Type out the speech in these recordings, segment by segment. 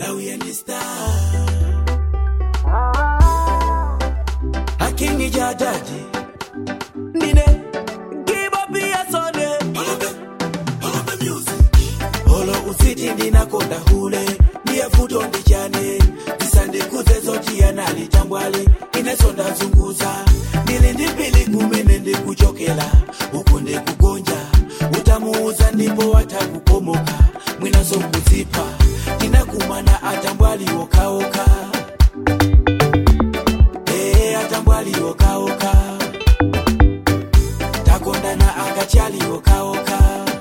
Malawi and the star. Akingi jajaji. Nine. Give up your Sunday. Follow the, follow the music. Olo usiti ndinakonda hule. Ndiye futo ndichane. Ndisandikuze zoti yanali tambwali. Inesonda zunguza. Ndili ndipili kumene ndikuchokela. Uku ndikugonja. Utamuuza ndipo watakukomoka. Mwinaso kuzipa. Ndinakumana atambwali okaoka. Eh, atambwali okaoka. Takondana akachali okaoka.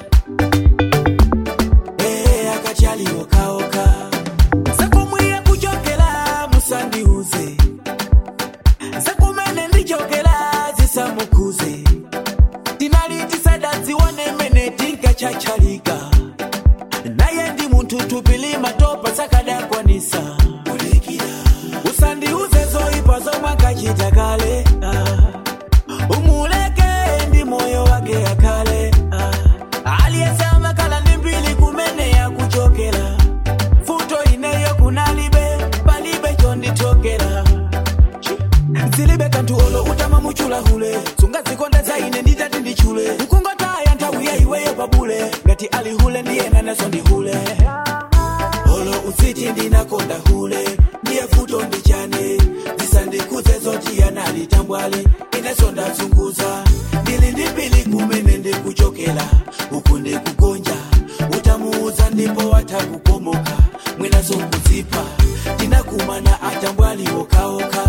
Eh, akachali okaoka. Sakumwiye kuchokela musandiuze. Sakumene ndichokela zisamukuze. Tinalitisada zione mene tinkachachalika. Naye ndi muntu tupili matopa sakadakwanisa. Usandiuze zoipa zomwe akachita kale. Ah. umuleke ndi moyo wake akale ah. aliyesama kala ndi mbili kumene yakuchokera futo ineyo kunalibe palibe chondichokera zilibe kanthu olo utama muchulahule sungazikondeza ine nditati ndichule ukungotaya nthawi ya iweyo pabule ngati ali hule ndiyena naso ndihule olo usiti ndinakonda hule ndiye futo ndichane zisandikuze zoti yanali tambwali ineso ndazunguza ndili ndipili kumene ndikuchokela uku ndikugonja utamuuza ndipo watakukomoka mwinaso kuzipa tinakumana atambwali okaoka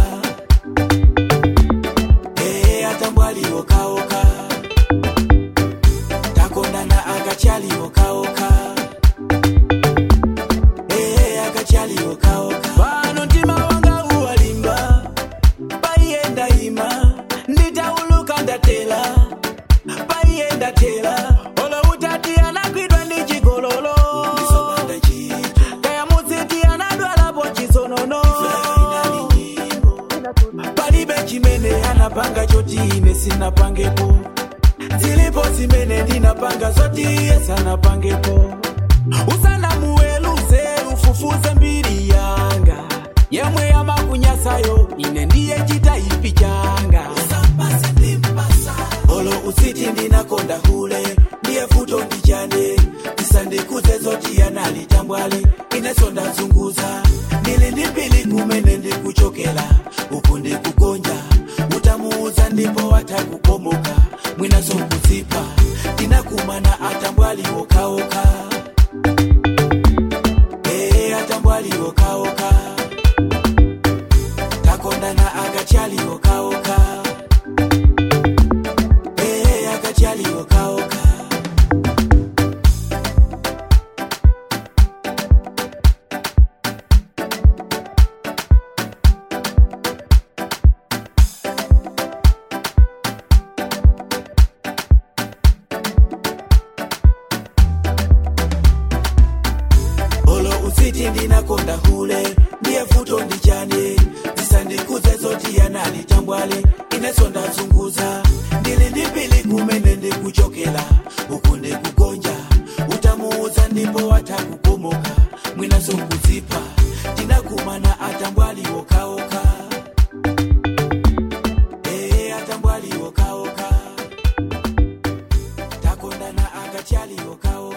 ee atambwali okaoka takondana akachali okaoka ee akachali okaoka pano mtima wanga uwalimba paiyenda ima nditauluka ndatela paiyenda tela olo utati anagwidwa ndi chigololo kaya mudziti anadwalapo chisonono palibe chimene anapanga choti ine sinapangepo zilipo zimene ndinapanga zoti iye sanapangepo usanamuweluze ufufuze mbiri yanga yemwe yamakunyasayo ine ndiye chitaipi changa olo usiti ndinakonda hule ndiye futo ndichane tisandikuze zoti yanali tambwali ineso ndazunguza ndili ndipili kumene ndikuchokela uku ndikugonja utamuuza ndipo watakukomoka mwinaso kuzipa tinakumana atambwali okaoka ee atambwali okaoka takondana akachali okaoka ee akachali okaoka olo usiti ndinakonda hule ndiye futo ndichane zisandikuze zoti yanali tambwale ineso ndazunguza ndili ndipili kumene ndikuchokela uku ndikugonja utamuuza ndipo watakukomoka mwinaso kuzipa tinakumana atambwali okaoka ee atambwali okaoka takondana akachali okaoka